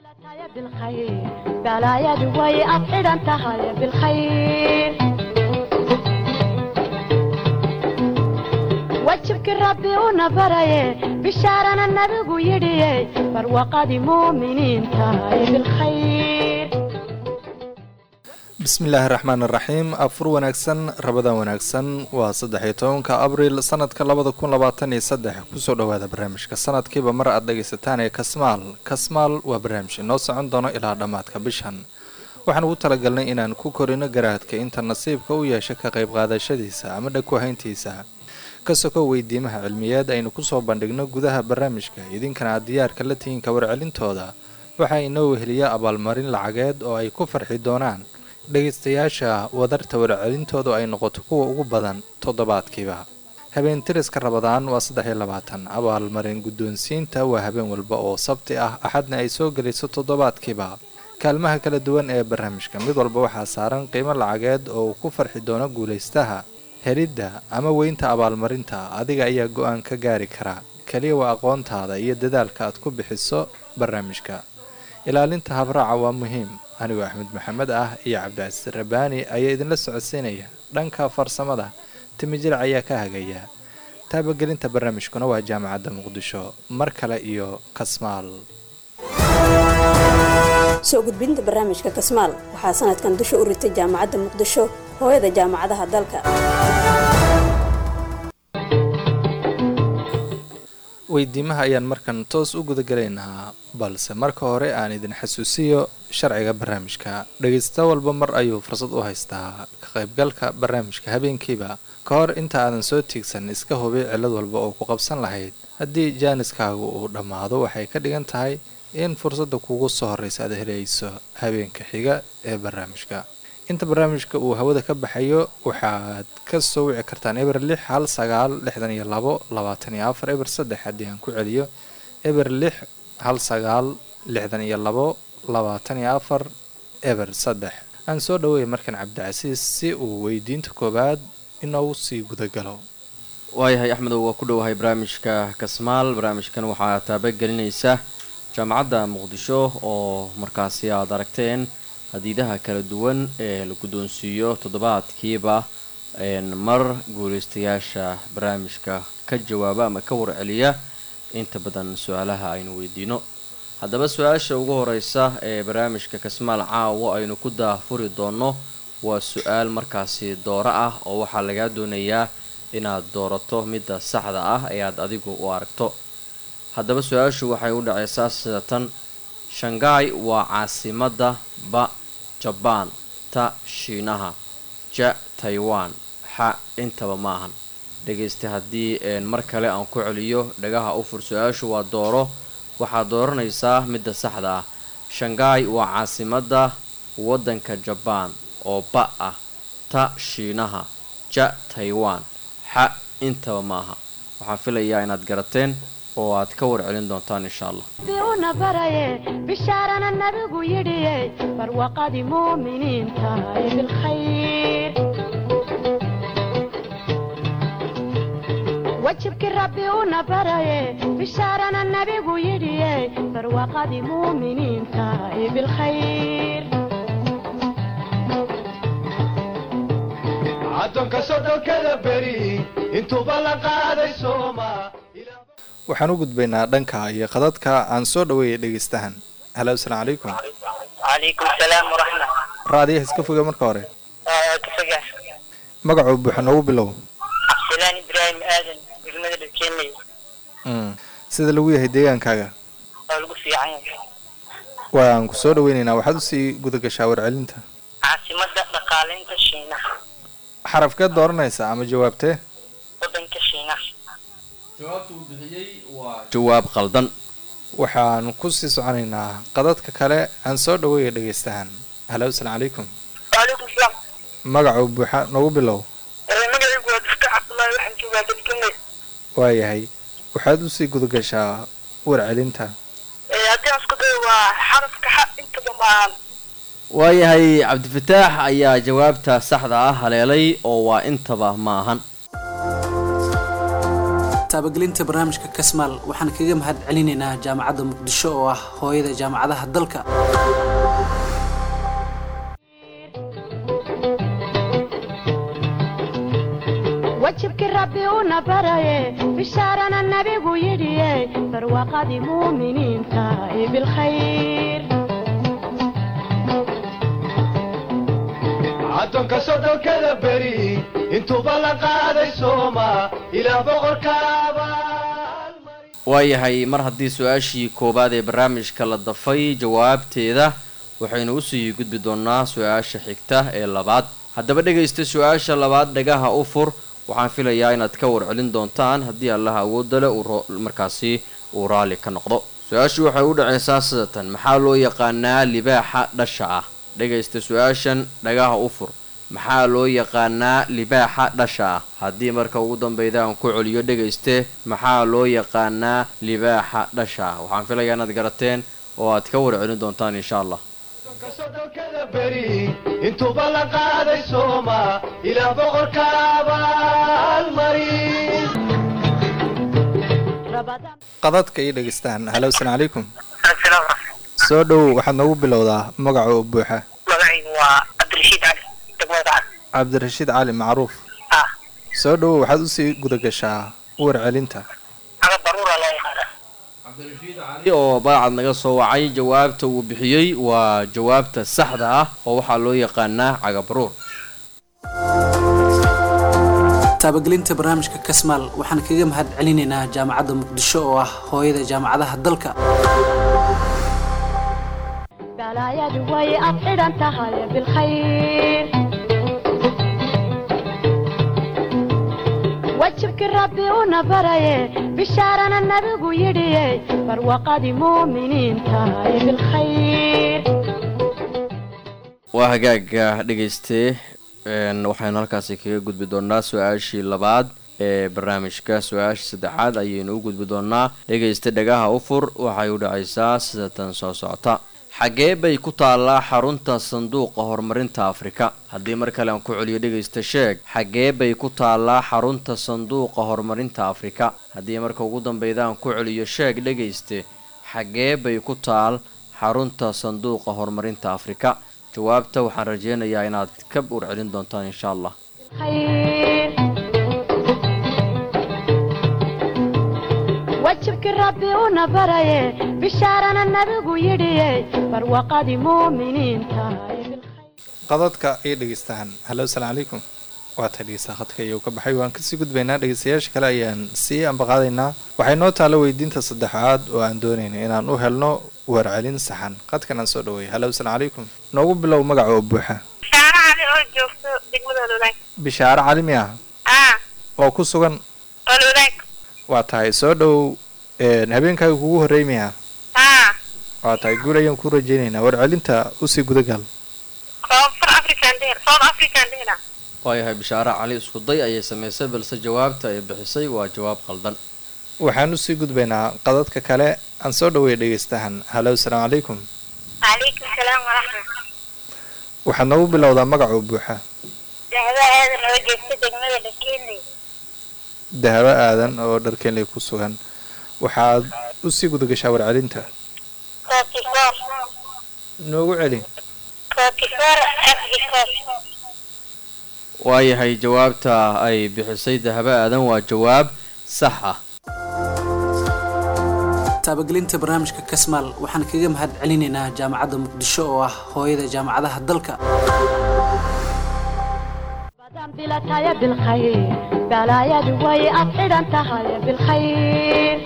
balaayadu way ad xidhan tahay bilkhayr wajibkii rabbi una baraye bishaarana nabigu yidhiye barwaqadii muuminiin tahay bilkhayr bismillaahi raxmaan iraxiim afur wanaagsan rabadan wanaagsan waa saddex-iyo tobanka abriil sanadka labada kun labaatan iyo saddex kusoo dhowaada barnaamijka sanadkiiba mar aad dhegaysataan ee kasmaal kasmaal waa barnaamij inoo socon doono ilaa dhammaadka bishan waxaan ugu talagalnay inaan ku korino garaadka inta nasiibka u yeesha ka qayb qaadashadiisa ama dhagkuhayntiisa ka soko weydiimaha cilmiyeed aynu kusoo bandhigno gudaha barnaamijka idinkana aad diyaarka la tihiinka warcelintooda waxaa inoo weheliya abaalmarin lacageed oo ay ku farxi doonaan dhegaystayaasha wadarta warcelintoodu ay noqoto kuwa ugu badan toddobaadkiiba habeen tiriska rabadaan waa saddex iyo labaatan abaalmarin guddoonsiinta waa habeen walba oo sabti ah axadna ay soo gelayso toddobaadkiiba kaalmaha kala duwan ee barnaamijka mid walba waxaa saaran qiimo lacageed oo uu ku farxi doono guulaystaha helidda ama weynta abaalmarinta adiga ayaa go-aan ka gaari kara keliya waa aqoontaada iyo dadaalka aad ku bixiso barnaamijka ilaalinta habraaca waa muhiim anigoo axmed maxamed ah iyo cabdicasiis rabaani ayaa idinla socodsiinaya dhanka farsamada timijirac ayaa ka hagaya taabagelinta barnaamijkuna waa jaamacadda muqdisho mar kale iyo kasmaal soo gudbinta barnaamijka kasmaal waxaa sanadkan dusha u ritay jaamacadda muqdisho hooyada jaamacadaha dalka weydiimaha ayaan markan toos u gudagalaynaa balse marka hore aan idin xasuusiyo sharciga barnaamijka dhegaysta walba mar ayuu fursad u haystaa ka qaybgalka barnaamijka habeenkiiba ka hor inta aadan soo tiigsan iska hubi cillad walba oo ku qabsan lahayd haddii jaaniskaagu uu dhammaado waxay ka dhigan tahay in fursadda kugu soo horreysa aad helayso habeenka xiga ee barnaamijka inta barnaamijka uu hawada ka baxayo waxaad ka soo wici kartaan eber lix hal sagaal lixdan iyo labo labaatan iyo afar eber saddex haddii aan ku celiyo eber lix hal sagaal lixdan iyo labo labaatan iyo afar eber saddex aan soo dhaweeyay markan cabdicasiis si uu weydiinta koowaad inoogu sii gudagalo waayahay axmedow waa ku dhowahay barnaamijka kasmaal barnaamijkan waxaa taabagelinaysa jaamacadda muqdisho oo markaasi aad aragteen hadiidaha kala duwan ee la guddoonsiiyo toddobaadkiiba mar guulaystayaasha barnaamijka ka jawaaba ama ka warceliya inta badan su-aalaha aynu weydiino haddaba su-aasha ugu horeysa ee barnaamijka kasmaal caawo aynu ku daafuri doono waa su-aal markaasi dooro ah oo waxaa lagaa doonayaa inaad doorato midda saxda ah ee aad adigu u aragto haddaba su-aashu waxay u dhaceysaa sida tan shanghai waa caasimadda ba jabaan ta shiinaha ja taiwan xa intaba ma ahan dhegaysta haddii mar kale aan ku celiyo dhagaha u fur su-aashu waa dooro waxaad dooranaysaa midda saxda ah shanghai waa caasimadda waddanka jabaan oo ba ah ta shiinaha ja taiwan xa intaba ma aha waxaan filayaa inaad garateen oo aad ka warcelin doontaan insha allah una baraye bishaarana nabigu yidhiye barwaqadii muuminiin tahay bilkhayr wajibkii rabbi una baraye bishaarana nabigu yidhiye barwaqadii muuminiin tahay bilkhayr addoonka sodhonkada beri intuuba la qaaday sooma waxaan u gudbaynaa dhanka iyo qadadka aan soo dhaweeyay dhegaystahan halo asalaamu calaykum calaykum salaam waraxma raadiyaha iska foga marka hore kafoga magacuu buuxa noogu bilow cabdisalaan ibraahim aadan degmada dhakeenley sida lagu yahay deegaankaaga oo lagu fiican yahay waan ku soo dhaweynaynaa waxaad usii gudagashaa warcelinta caasimada dhaqaaleynta shiinaha xarafkeed dooranaysa ama jawaabtee wadanka shiinaha jawaabta uu bixiyey waa jawaab qaldan waxaan kusii soconaynaa qadadka kale aan soo dhaweeya dhegaystahan halo asalaamu calaykum waalaikum salaam magacuu buuxa noogu bilow magacaygu waa dufta cabdullaahi waxaan joogaa dadkanley waayahay waxaad usii gudagashaa warcelinta haddii aan isku dayo waa xarafka xa intaba maahan waayahay cabdifataax ayaa jawaabta saxda ah haleelay oo waa intaba ma ahan taabagelinta barnaamijka kasmaal waxaan kaga mahad celinaynaa jaamacadda muqdisho oo ah hooyada jaamacadaha dalka wajibkii rabbi una baraye bishaarana nabigu yidhiye barwaaqadii muuminiinta ee bilkhayr addoonka soddonkada beri intuuba la qaaday sooma ilaah boqorka abaalmari waayahay mar haddii su-aashii koowaad ee barnaamijka la dafay jawaabteeda waxaynu usii gudbi doonaa su-aasha xigta ee labaad haddaba dhegaysta su-aasha labaad dhagaha u fur waxaan filayaa inaad ka warcelin doontaan haddii allaha awoodda le uu ro- markaasi uu raalli ka noqdo su-aashu waxay u dhacaysaa sidatan maxaa loo yaqaanaa libaaxa dhasha ah dhegaysta su-aashan dhagaha u fur maxaa loo yaqaanaa libaaxa dhasha ah haddii marka ugu dambeyda aan ku celiyo dhegayste maxaa loo yaqaanaa libaaxa dhasha ah waxaan filayaa inaad garateen oo aad ka warcelin doontaan insha allah addoonka soddonkada beri intuuba la qaaday sooma ilaah boqorka abaalmari rabadaan qadadka iyo dhegeystaan halo asalaam calaykum soo dhow waxaad noogu bilowdaa magaca oo buuxa magacaygu waa cabdirashiid cali degmada cabdirashiid cali macruuf ah soo dhow waxaad usii gudagashaa warcelinta aga baruura loo yaqaana cali oo baacad naga soo wacay jawaabta uu bixiyey waa jawaabta saxda ah oo waxaa loo yaqaanaa cagabaruur taabagelinta barnaamijka kasmaal waxaan kaga mahad celinaynaa jaamacadda muqdisho oo ah hooyada jaamacadaha dalka balaayadu way ad xidhan tahay bilkhayr wajibkii rabbi una baraye bishaarana nabigu yidhiye barwaaqadii muuminiinta ee bilkhayr waa hagaaga dhagaystee een, waxaynu halkaasi kaga gudbi doonaa su-aashii labaad ee barnaamijka su-aasha saddexaad ayaynu u gudbi doonaa dhegaysta dhagaha u fur waxay u dhacaysaa sida tan soo socota xaggee bay ku taallaa xarunta sanduuqa horumarinta afrika haddii mar kale aan ku celiyo dhegaysta sheeg xaggee bay ku taallaa xarunta sanduuqa horumarinta afrika haddii marka ugu dambeyda aan ku celiyo sheeg dhegayste xaggee bay ku taal xarunta sanduuqa horumarinta afrika jawaabta waxaan rajeynayaa inaad ka warcelin doontaan insha allah khayr wajibkii rabbi una baraye bishaarana nabigu yidhiye barwaaqadii muuminiinta ee bilkhayr qadadka iyo dhegeystaan halo asalaam calaykum waa tahay dhegeysta khadka iyuu ka baxay waan kasii gudbaynaa dhegeystayaasha kale ayaan sii ambaqaadaynaa waxay noo taalo weydiinta saddexaad oo aan doonayna inaan u helno warcelin saxan qadkan aan soo dhaweeyay halo asalaam calaykum noogu bilow magaca oo buuxa shaara cali oo joogto degmada ololaag bishaare calimi ah ah oo ku sugan ololaag waa tahay soo dhow een, habeenkaaga kugu horreymaya ah waa tahay guul ayaan ku rajeynaynaa warcelinta usii gudagal koonfur african dheer south african dheera waayahay bishaare cali isku day ayay samaysay balse jawaabta ay bixisay waa jawaab qaldan waxaan usii gudbaynaa qadadka kale aan soo dhaweeya dhegeystahan halo asalaam calaykum calaykum salaam waraxmat waxaad noogu bilowdaa magaca oo buuxa dahba aadan oo joogto degmada dhakeeley dahabo aadan oo dharkeenley ku sugan waxaad usii gudagashaa warcelinta kookifoor noogu celi kookifoor afrikoos waayahay jawaabta ay bixisay dahabo aadan waa jawaab sax ah taabagelinta barnaamijka kasmaal waxaan kaga mahad celinaynaa jaamacadda muqdisho oo ah hooyada jaamacadaha dalka badan bilataya bilkhayr balaayadu way ad xidhan tahay bilkhayr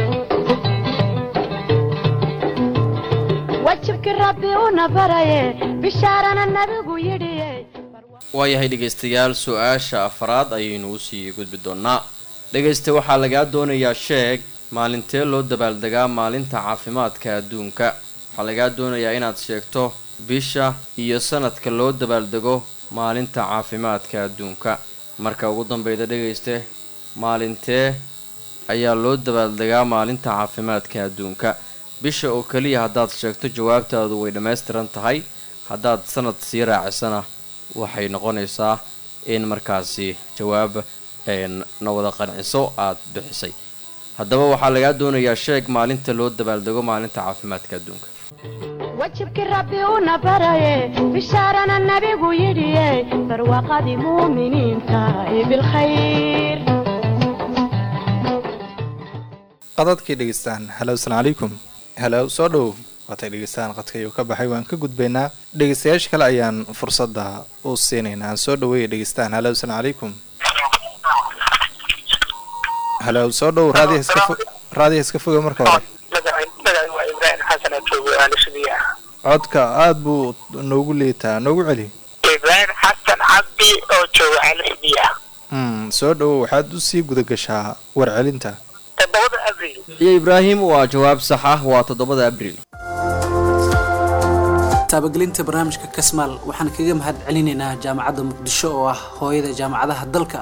wajibkii rabbi una baraye bishaarana nabigu yidhiye waayahay dhegaystayaal su-aasha afraad ayaynu usii gudbi doonaa dhegaysta waxaa lagaa doonayaa sheeg maalintee loo dabaaldegaa maalinta caafimaadka adduunka waxaa lagaa doonayaa inaad sheegto bisha iyo sanadka loo dabaaldego maalinta caafimaadka adduunka marka ugu dambeyda dhegayste maalintee ayaa loo dabaaldegaa maalinta caafimaadka adduunka bisha oo keliya haddaad sheegto jawaabtaadu way dhammaystiran tahay haddaad sanad sii raacisana waxay noqonaysaa in markaasi jawaab een, na wada qanciso aada bixisay haddaba waxaa lagaa doonayaa sheeg maalinta loo dabaaldego maalinta caafimaadka adduunka wajibkii rabbi una baraye bishaarana nabigu yidhiye barwaaqadii muuminiinta ee bilkhayr qadadkii dhegeystaan halow asalaam calaykum halow soo dhow waatay dhegeystaan qadka ayuu ka baxay waan ka gudbaynaa dhegeystayaasha kale ayaan fursadda u siinaynaa aan soo dhaweeya dhegeystaan halow asalaam calaykum halow soo dhow raadiya iska fo raadiya iska foga marka hore magaca waa ibraahim xasan oo joogo aalishadiya codka aada buu noogu liitaa noogu celi ibraahim xasan cabdi oo joogo aalishadiya mm, soo dhowow waxaad usii guda gashaa warcelinta toddobada abril iyo ibraahim waa jawaab sax ah waa toddobada abriil taabagelinta barnaamijka kasmaal waxaan kaga mahad celinaynaa jaamacadda muqdisho oo ah hooyada jaamacadaha dalka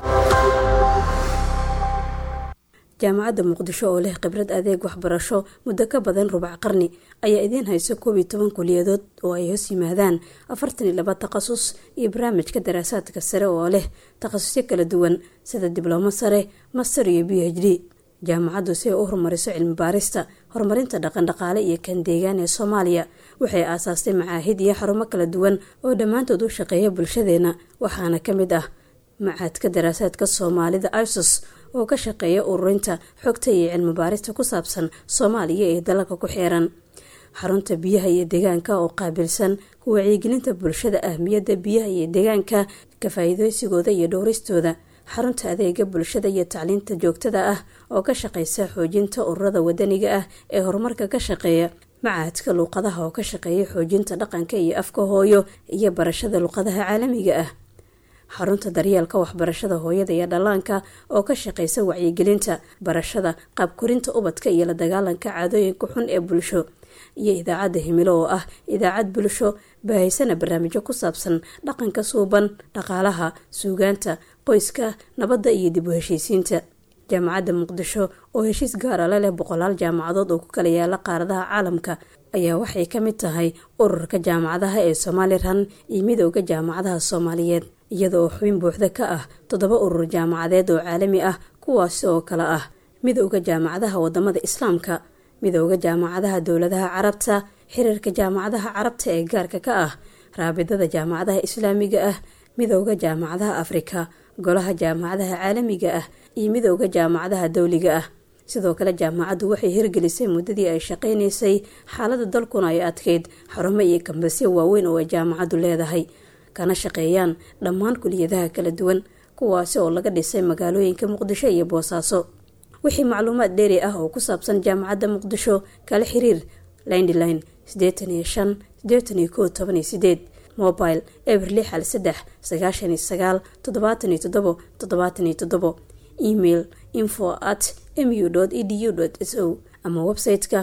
jaamacadda muqdisho oo leh khibrad adeeg waxbarasho muddo ka badan rubac qarni ayaa idiin hayso koob iyo toban kuliyadood oo ay hoos yimaadaan afartan iyo laba takhasus iyo barnaamijka daraasaadka sare oo leh takhasusyo kala duwan sida diblomo sare master iyo b h d jaamacaddu si ay u horumariso cilmi baarista horumarinta dhaqandhaqaale iyo kan deegaan ee soomaaliya waxay aasaastay macaahid iyo xarumo kala duwan oo dhammaantood u shaqeeya bulshadeena waxaana ka mid ah macaadka daraasaadka soomaalida isos oo ka shaqeeya ururinta xogta iyo cilmi baarista ku saabsan soomaaliya ee dalalka ku xeeran xarunta biyaha iyo deegaanka oo qaabilsan ku wacyigelinta bulshada ahmiyadda biyaha iyo deegaanka ka faa-iideysigooda iyo dhowristooda xarunta adeega bulshada iyo tacliinta joogtada ah oo ka shaqeysa xoojinta ururada wadaniga ah ee horumarka ka shaqeeya macaadka luuqadaha oo ka shaqeeya xoojinta dhaqanka iyo afka hooyo iyo barashada luuqadaha caalamiga ah xarunta daryeelka waxbarashada hooyada iyo dhallaanka oo ka shaqeysa wacyigelinta barashada qaabkorinta ubadka iyo la dagaalanka caadooyinka xun ee bulsho iyo idaacadda himilo oo ah idaacad bulsho baahaysana barnaamijyo ku saabsan dhaqanka suuban dhaqaalaha suugaanta qoyska nabadda iyo dib u heshiisiinta jaamacadda muqdisho oo heshiis gaara la leh boqolaal jaamacadood oo ku kala yaala qaaradaha caalamka ayaa waxay ka mid tahay ururka jaamacadaha ee somalilan iyo midooda jaamacadaha soomaaliyeed iyada oo xubin buuxda ka ah toddoba urur jaamacadeed oo caalami ah kuwaasi oo kale ah midooda jaamacadaha wadamada islaamka midooda jaamacadaha dowladaha carabta xiriirka jaamacadaha carabta ee gaarka ka ah raabidada jaamacadaha islaamiga ah midooda jaamacadaha afrika golaha jaamacadaha caalamiga ah iyo midooda jaamacadaha dowliga ah sidoo kale jaamacaddu waxay hirgelisay muddadii ay shaqaynaysay xaalada dalkuna ay adkeyd xarumo iyo kambasyo waaweyn oo ay jaamacaddu leedahay kana shaqeeyaan dhammaan kuliyadaha kala duwan kuwaasi oo laga dhisay magaalooyinka muqdisho iyo boosaaso wixii macluumaad dheeri ah oo ku saabsan jaamacadda muqdisho kala xiriir lindline sideetan iyo shan sideetan iyo kow toban iyo sideed mobile eber lix hal saddex sagaashan iyo sagaal toddobaatan iyo toddobo toddobaatan iyo toddobo email info at mu edu s o ama website-ka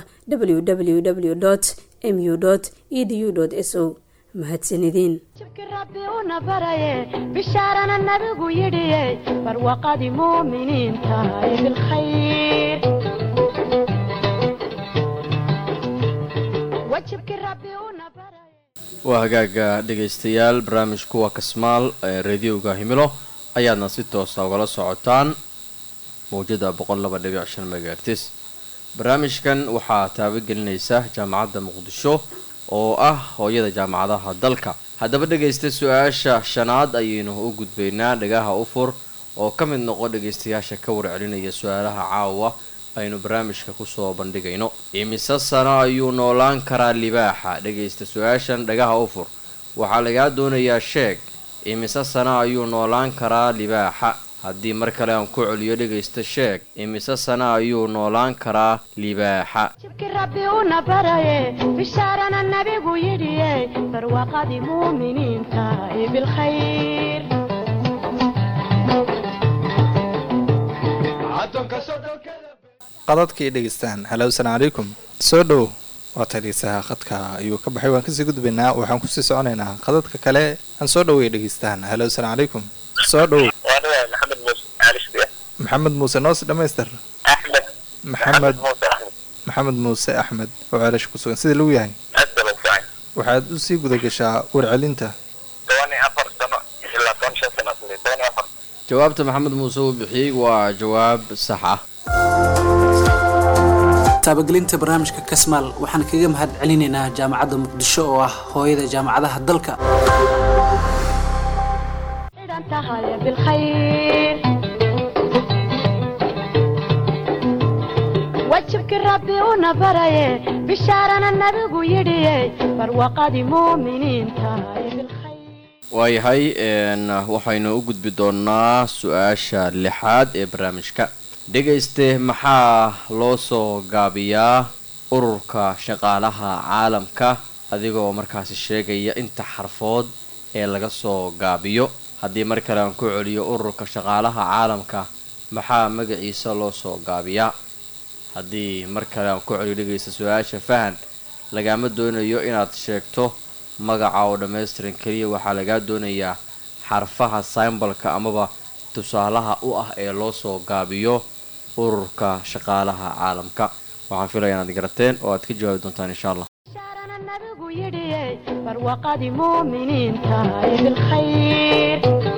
www mu edu s o mahadsanideen wajibkii rabbi una baraye bishaarana nabigu yidhiye barwaaqadii muuminiinta ee bilkhayr wajibkii rabbi una baraye waa hagaaga dhegaystayaal barnaamijku waa kasmaal ee radioga himilo ayaadna si toosa ugala socotaan mawjada boqol laba dhibic shan megahertis barnaamijkan waxaa taabagelinaysa jaamacadda muqdisho oo ah hooyada jaamacadaha dalka haddaba dhegaysta su-aasha shanaad ayaynu u gudbaynaa dhagaha u fur oo ka mid noqo dhegaystayaasha ka warcelinaya su-aalaha caawa aynu barnaamijka kusoo bandhigayno imise sano ayuu noolaan karaa libaaxa dhegaysta su-aashan dhagaha u fur waxaa lagaa doonayaa sheeg imise sano ayuu noolaan karaa libaaxa haddii mar kale aan ku celiyo dhegaysta sheeg imise sano ayuu noolaan karaa libaaxa wajibkii rabbi una baraye bishaarana nabigu yidhiye barwaaqadii muuminiinta ee bilkhayr addoonka sodhonkada qadadkii dhegeystaan halow asalaam calaykum soo dhow waata dhegeystaha khadka ayuu ka baxay waan kasii gudbaynaa waxaan kusii soconaynaa qadadka kale aan soo dhowey dhegeystaan halow asalaam calaykum soo dhow waana maxamed muuse aalishadiya maxamed muuse noos dhamaystir axmed maxamed muuse axmed maxamed muuse axmed oo ceelasha ku sugan sida lagu yahay aad baa lagu fiican waxaad usii guda gashaa warcelinta toban iyo afar sano ilaa toban shan sano asli toban iyo afar jawaabta maxamed muuse uu bixiyey waa jawaab sax ah taabagelinta barnaamijka kasmaal waxaan kaga mahad celinaynaa jaamacadda muqdisho oo ah hooyada jaamacadaha dalka xidhan tahay bilkhayr wajibkii rabbi una baraye bishaarana nabigu yidhiye barwaqadii muuminiinta bilkhayr waayahay n waxaynu u gudbi doonaa su-aasha lixaad ee barnaamijka dhegayste maxaa loo soo gaabiyaa ururka shaqaalaha caalamka adigoo markaasi sheegaya inta xarfood ee laga soo gaabiyo haddii mar kale aan ku celiyo ururka shaqaalaha caalamka maxaa magaciisa loo soo gaabiyaa haddii mar kale aan ku celiyo dhegaysta su-aasha fahan lagaama doonayo inaad sheegto magaca oo dhammaystiran keliya waxaa lagaa doonayaa xarfaha symbolka amaba tusaalaha u ah ee loo soo gaabiyo ururka shaqaalaha caalamka waxaan filaya inaad garateen oo aad ka jawaabi doontaan insha allah bishaarana nabigu yidhiye barwaqadii muuminiinta bilkhayr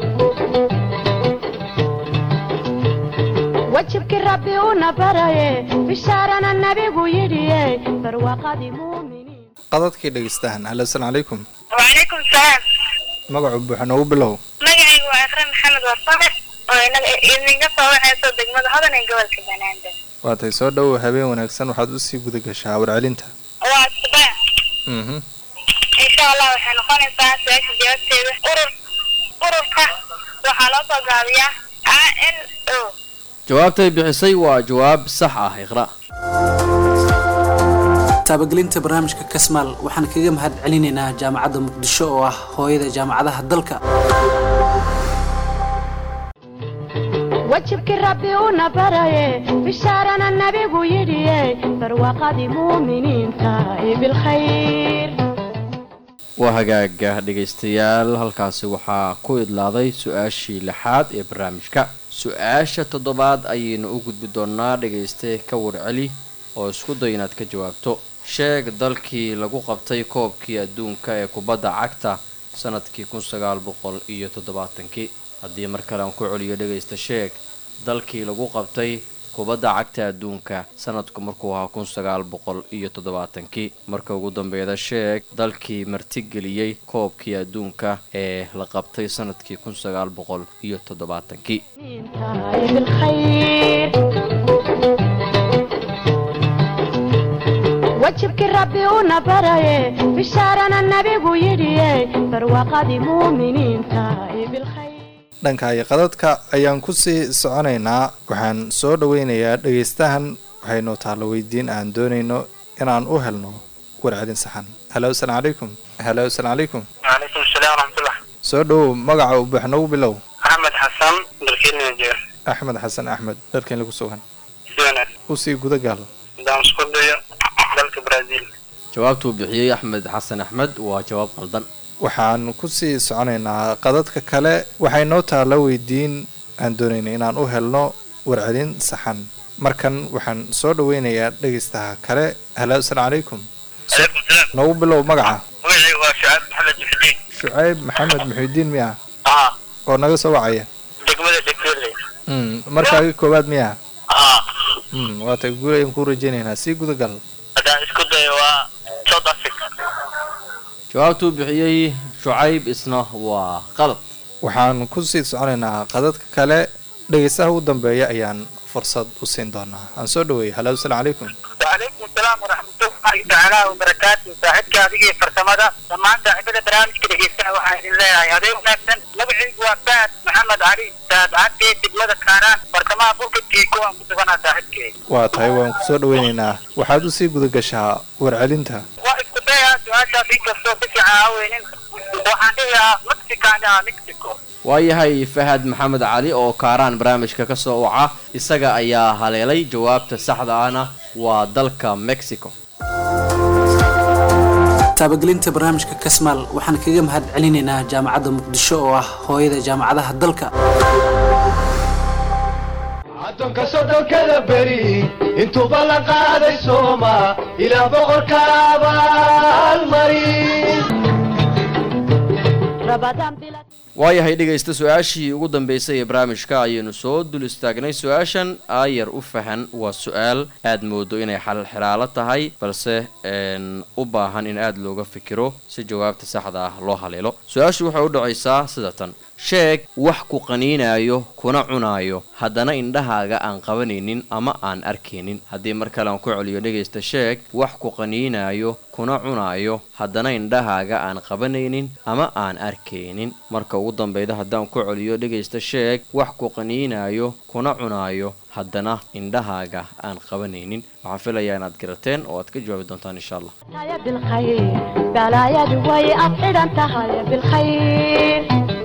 wajibkii rabbi una baraye bishaarana nabigu yidhiye barwaqadii muuminiin qadadkii dhegeystahan halo asalaamu calaykum wacalaykum salaam magacu buuxa noogu bilow magacaygu waa akram maxamed warsame oo inaga idinka soo waxayso degmada hodan ee gobolka banaadir waatay soo dhowow habeen wanaagsan waxaad usii guda gashaa warcelinta waa subax mhm insha allah waxay noqonaysaa su-aasha jawaabteeda urur ururka waxaa loo soo gaabiyaa a n o jawaabtay bixisay waa jawaab sax ah iqra taabagelinta barnaamijka kasmaal waxaan kaga mahad celinaynaa jaamacadda muqdisho oo ah hooyada jaamacadaha dalka wajibkii rabbi una baraye bishaarana nabigu yidhiye barwaqadii muuminiinta bilkhayr waa hagaaga dhegaystayaal halkaasi waxaa ku idlaaday su-aashii lixaad ee barnaamijka su-aasha toddobaad ayaynu u gudbi doonaa dhegayste ka warceli oo isku day inaad ka jawaabto sheeg dalkii lagu qabtay koobkii adduunka ee kubadda cagta sanadkii kun sagaal boqol iyo toddobaatankii haddii mar kale aan ku celiyo dhegaysta sheeg dalkii lagu qabtay kubadda cagta adduunka sanadku markuu ahaa kun sagaal boqol iyo toddobaatankii marka ugu dambeeda sheeg dalkii martigeliyey koobkii adduunka ee la qabtay sanadkii kun sagaal boqol iyo toddobaatankii بالخير wajibkii rabbi una baraye bishaarana nabigu yidhiye barwaqadii muuminiinta bilkhayr dhanka iyo qadadka ayaan kusii soconaynaa waxaan soo dhaweynayaa dhegaystahan waxaynu taalo weydiin aan doonayno inaan u helno warcelin saxan halo asalaamu calaykum halo asalaamu calaykum وعليكم السلام ورحمة الله soo dhowow magaca u buuxnogu bilow أحمد حسن بركيني جير axmed xasan axmed dharkeen lagu sugan سيونة usii guda gaal دام سكوديو دالك برازيل jawaabtuu bixiyey axmed xasan axmed waa jawaab qaldan waxaan kusii soconaynaa qadadka kale waxay noo taalla weydiin aan doonayna inaan u helno warcelin saxan markan waxaan soo dhaweynayaa dhegaystaha kale halo asalaamu calaykum عليكم السلام noogu bilow magaca وعي وشعب محمد محدين shucayb maxamed muxiudiin miya آه oo naga soo wacaya دقمدة دكتورلي mm markaagi koowaad miya آه mm waata guul ayaan kuu rajaynaynaa sii guda gal هذا سكوديو وسود أفريقيا jawaabtuu bixiyey shucayb isna waa qalad waxaan kusii soconaynaa qadadka kale dhegaystaha ugu dambeeya ayaan fursad u siin doonaa aan soo dhaweeyay halo asalaamu calaykum وعليكم السلام ورحمة الله تعالى وبركاته صاحبك هذه فرسمة لما أنت عبد برامج كده جيسا وحيد الله هذا ونفسن مبعي وفاد محمد علي ساد عدي تبلد كاران فرسمة فوق التيكو أمكتبنا صاحبك waa tahay waan kusoo dhaweynaynaa waxaad usii guda gashaa warcelinta وإسكو بيها سؤاشا في كفتو بكي عاوينين وحانيها مكسيكانا مكسيكو waayahay fahad maxamed cali oo kaaraan barnaamijka ka soo waca isaga ayaa haleelay jawaabta saxda ahna waa dalka mexico taabagelinta barnaamijka kasmaal waxaan kaga mahad celinaynaa jaamacadda muqdisho oo ah hooyada jaamacadaha dalka addoonka soddonkada beri intuuba la qaaday sooma ilaa boqorka abaalmari rabadaan bila waayahay dhegaysta su-aashii ugu dambeysay ee barnaamijka ayaynu soo dul istaagnay su-aashan aayar u fahan waa su-aal aad moodo inay xalal xiraalo tahay balse een, u baahan in aada looga fikiro si jawaabta saxda ah loo haleelo su-aashu waxay u dhacaysaa sida tan sheeg wax ku qaniinaayo kuna cunaayo haddana indhahaaga aan qabanaynin ama aan arkaynin haddii mar kale aan ku celiyo dhegaysta sheeg wax ku qaniinaayo kuna cunaayo haddana indhahaaga aan qabanaynin ama aan arkaynin marka ugu dambeyda haddaan ku celiyo dhegaysta sheeg wax ku qaniinaayo kuna cunaayo haddana indhahaaga aan qabanaynin waxaan filayaa inaad garateen oo aad ka jawaabi doontaan insha allah tahay bilkhayr balaayadu way ad xidhan tahay bilkhayr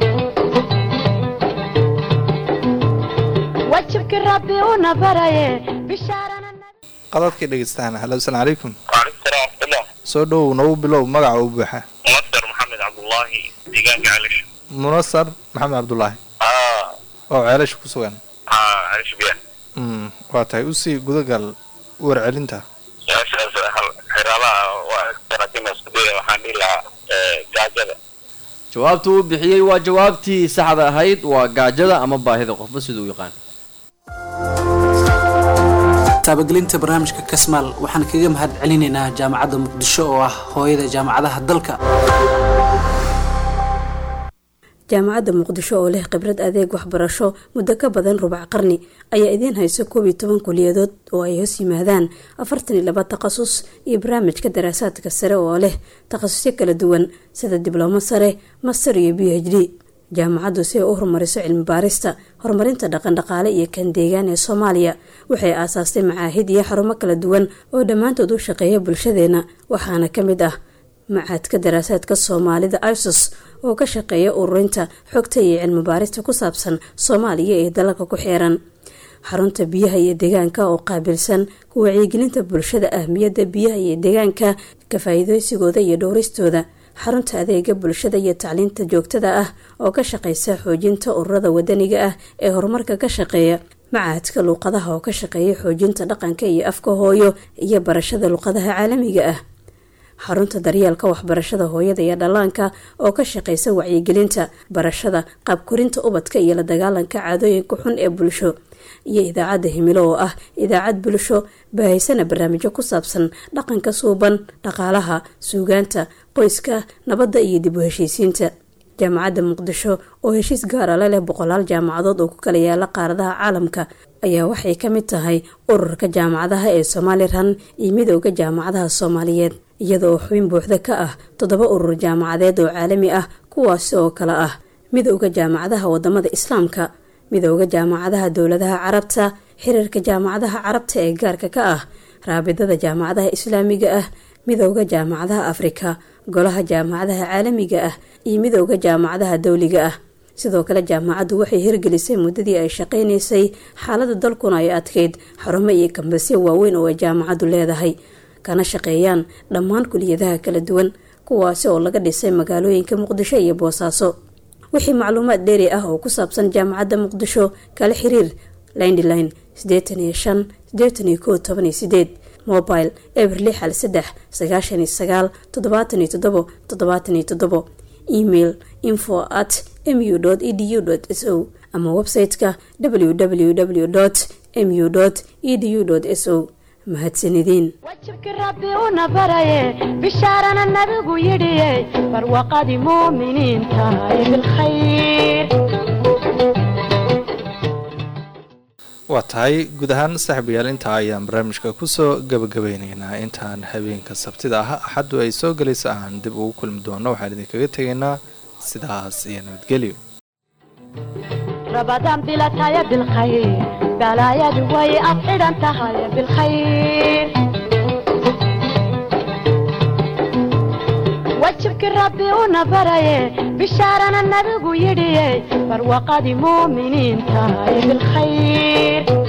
wajibkii rabbi una baraye bishaarana qadadkii dhegeystaan halo asalaamu calaykum waalaikum salaam waraxmatullah soo dhowow nagu bilow magaca u buuxa masar maxamed cabdullaahi deegaanka calish munasar maxamed cabdulaahi aa oo ceelasha ku sugan aa calish biyan Mm, waa tahay usii gudagal warcelinta su-aashaas hal xiraalaha waa laakiin isku daya waxaan dhihi lahaa ee, gaajada jawaabta uu bixiyey waa jawaabtii saxda ahayd waa gaajada ama baahida qofba siduu u yaqaan taabagelinta barnaamijka kasmaal waxaan kaga mahad celinaynaa jaamacadda muqdisho oo ah hooyada jaamacadaha dalka jaamacadda muqdisho oo leh khibrad adeeg waxbarasho muddo ka badan rubac qarni ayaa idiin hayso koob iyo toban kuliyadood oo ay hoos yimaadaan afartan iyo laba takhasus iyo barnaamijka daraasaadka sare oo leh takhasusyo kala duwan sida diblomo sare master iyo b h d jaamacaddu si ay u horumariso cilmi baarista horumarinta dhaqandhaqaale iyo kan deegaan ee soomaaliya waxay aasaastay macaahid iyo xarumo kala duwan oo dhammaantood u shaqeeya bulshadeena waxaana ka mid ah macaadka daraasaadka soomaalida isos oo ka shaqeeya ururinta xogta iyo cilmi baarista ku saabsan soomaaliya ee dalalka ku xeeran xarunta biyaha iyo deegaanka oo qaabilsan ku wacyigelinta bulshada ahmiyadda biyaha iyo deegaanka ka faa-iideysigooda iyo dhowristooda xarunta adeega bulshada iyo tacliinta joogtada ah oo ka shaqeysa xoojinta ururada wadaniga ah ee horumarka ka shaqeeya macahadka luuqadaha oo ka shaqeeya xoojinta dhaqanka iyo afka hooyo iyo barashada luuqadaha caalamiga ah xarunta daryeelka waxbarashada hooyada iyo dhallaanka oo ka shaqeysa wacyigelinta barashada qaabkorinta ubadka iyo la dagaalanka caadooyinka xun ee bulsho iyo idaacadda himilo oo ah idaacad bulsho baahaysana barnaamijyo ku saabsan dhaqanka suuban dhaqaalaha suugaanta qoyska nabadda iyo dib u heshiisiinta jaamacadda muqdisho oo heshiis gaara la leh boqolaal jaamacadood oo ku kala yaala qaaradaha caalamka ayaa waxay ka mid tahay ururka jaamacadaha ee somalilan iyo midooda jaamacadaha soomaaliyeed iyadoo xubin buuxda ka ah toddoba urur jaamacadeed oo caalami ah kuwaasi oo kale ah midooda jaamacadaha wadamada islaamka midooda jaamacadaha dowladaha carabta xiriirka jaamacadaha carabta ee gaarka ka ah raabidada jaamacadaha islaamiga ah midooda jaamacadaha afrika golaha jaamacadaha caalamiga ah iyo midooda jaamacadaha dowliga ah sidoo kale jaamacaddu waxay hirgelisay muddadii ay shaqaynaysay xaalada dalkuna ay adkeyd xarumo iyo kambasyo waaweyn oo ay jaamacaddu leedahay kana shaqeeyaan dhammaan kuliyadaha kala duwan kuwaasi oo laga dhisay magaalooyinka muqdisho iyo boosaaso wixii macluumaad dheeri ah oo ku saabsan jaamacadda muqdisho kala xiriir lindline sideetan iyo shan sideetan iyo koo toban iyo sideed mobile eber lix hal saddex sagaashan iyo sagaal toddobaatan iyo toddobo toddobaatan iyo toddobo email info at mu edu s o ama website-ka www mu edu s o mahadsanideen wajibkii rabbi una baraye bishaarana nabigu yidhiye barwaqadii muuminiinta ee bilkhayr waa tahay guud ahaan saaxiibayaal intaa ayaan barnaamijka kusoo gabagabeyneynaa intaan habeenka sabtida ah axaddu ay soo gelaysa aan dib ugu kulmi doono waxaan idinkaga tegaynaa sidaas iyo nabadgelyo rabadaan bilataya bilkhayr balaayadu way ad xidhan tahay bilkhayr wajibkii rabbi una baraye bishaarana nabigu yidhiye barwaqadii muuminiinta ee bilkhayr